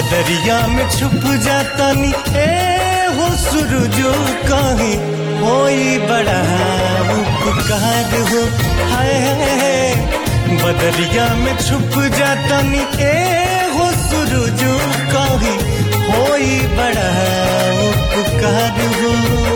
बदरिया में छुप जातनी ए हो सूरजो कहीं होई बड़ा उपकार हो हाय बदरिया में छुप जातनी ए हो सूरजो कहीं होई बड़ा उपकार हो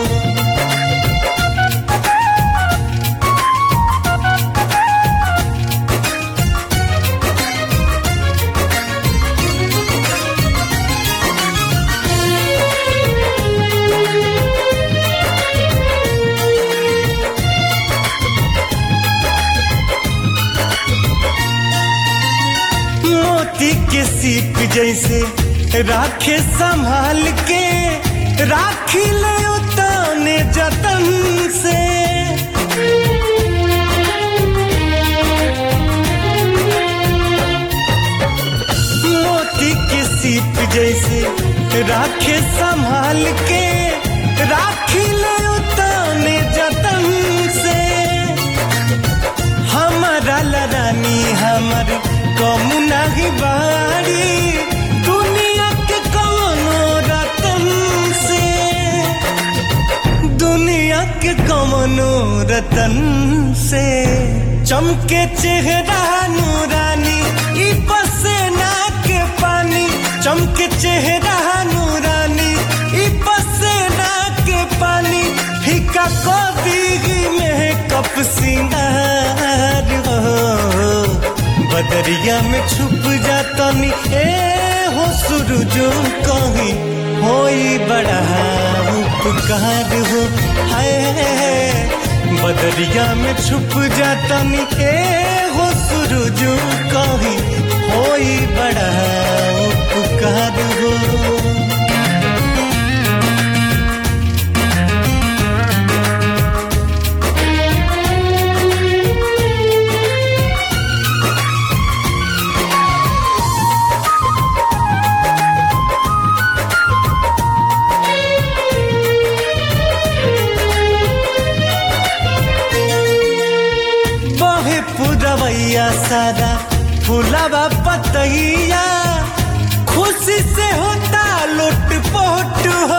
मोती के सीप जैसे राखे संभाल के राखी ले उताने जतन से मोती के सीप जैसे राखे संभाल के राखी ले उताने जतन से हमारा लरानी हमर कमुना ही बाड़ी दुनिया के कौनो रतन से दुनिया के कौनो रतन से चमके चेहरा नूरानी ई पसेना के पानी चमके चेहरा नूरानी ई पसेना के पानी फीका को दीगी में कप सिंगार हो बदरिया में छुप जातनी ए हो सूरजो कहीं होई बड़ा उपकार हो हाय बदरिया में छुप जातनी ए हो सूरजो कहीं होई बड़ा उपकार हो बहे पुरवैया सारा फुलावा पतैया खुशी से होता लुट पोट हो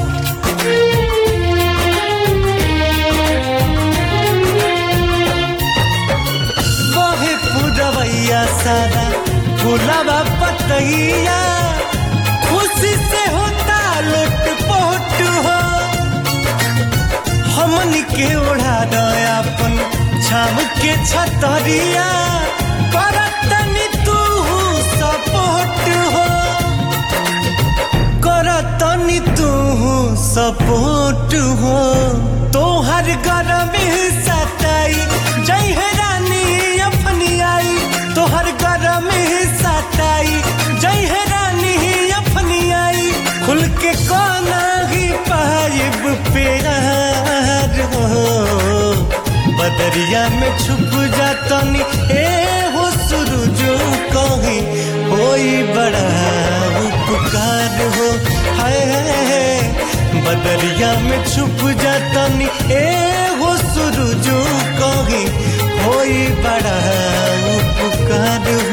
बहे पुरवैया सारा फुलावा पतैया खुशी से होता लुट पोट हो हमन के ओढ़ा दयापन छाम के छतरिया करतनी तू सपोर्ट हो करतनी तू सपोर्ट हो तोहर गरम सताई जय हे रानी अपनी आई तोहर गरम सताई जय हे रानी अपनी आई खुल के कोना ही पाइब प्यार हो बदरिया में छुप जातनी ए हो सूरजो कहीं होई बड़ा उपकार हो हाय बदरिया में छुप जातनी ए हो सूरजो कहीं होई बड़ा उपकार